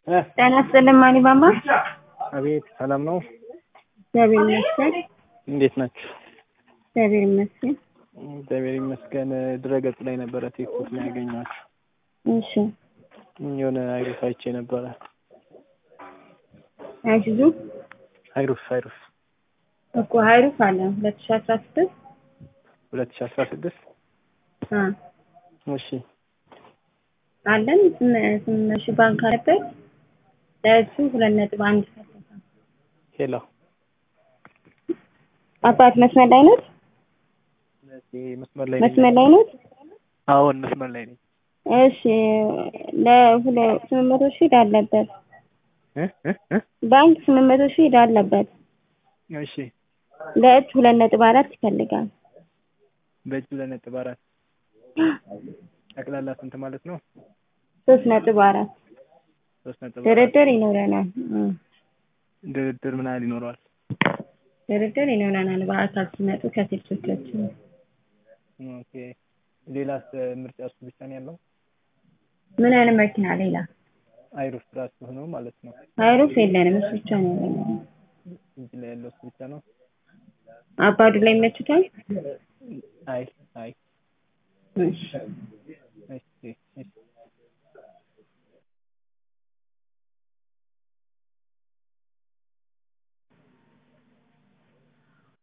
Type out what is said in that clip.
ጤና ይስጥልኝ ማኒ ባባ። አቤት ሰላም ነው? እግዚአብሔር ይመስገን። እንዴት ናችሁ? እግዚአብሔር ይመስገን። እግዚአብሔር ይመስገን። ድረገጽ ላይ ነበረ ፌስቡክ ላይ ያገኘኋችሁ። እሺ የሆነ አይሩፍ አይቼ ነበረ። አይሱዙ አይሩፍ አይሩፍ እኮ ሀይሩፍ አለ ሁለት ሺ አስራ ስድስት ሁለት ሺ አስራ ስድስት እሺ አለን ስምንት ሺህ ባንክ አለበት ለእሱ ሁለት ነጥብ አንድ ይፈልጋል። ሄሎ አባት መስመር ላይ ነት መስመር ላይ ነኝ። መስመር ላይ ነት አዎን መስመር ላይ ነኝ። እሺ ለሁለ ስምንት መቶ ሺህ ዕዳ አለበት እ እ እ ባንክ ስምንት መቶ ሺህ ዕዳ አለበት እሺ ለእጅ ሁለት ነጥብ አራት ይፈልጋል። በእጅ ሁለት ነጥብ አራት ጠቅላላ ስንት ማለት ነው? ሶስት ነጥብ አራት ሶስት ነጥብ አራት ድርድር ይኖረናል። እ ድርድር ምን ያህል ይኖረዋል? ድርድር ይኖረናል በአካል ሲመጡ ከሴቶቻችን ኦኬ ሌላስ ምርጫ እሱ ብቻ ነው ያለው? ምን አይነት መኪና ሌላ አይሩፍ ራሱ ሆኖ ማለት ነው። አይሩፍ የለንም እሱ ብቻ ነው ያለነው። እጅ ላይ ያለው እሱ ብቻ ነው። አባዱ ላይ ይመችታል። አይ አይ እሺ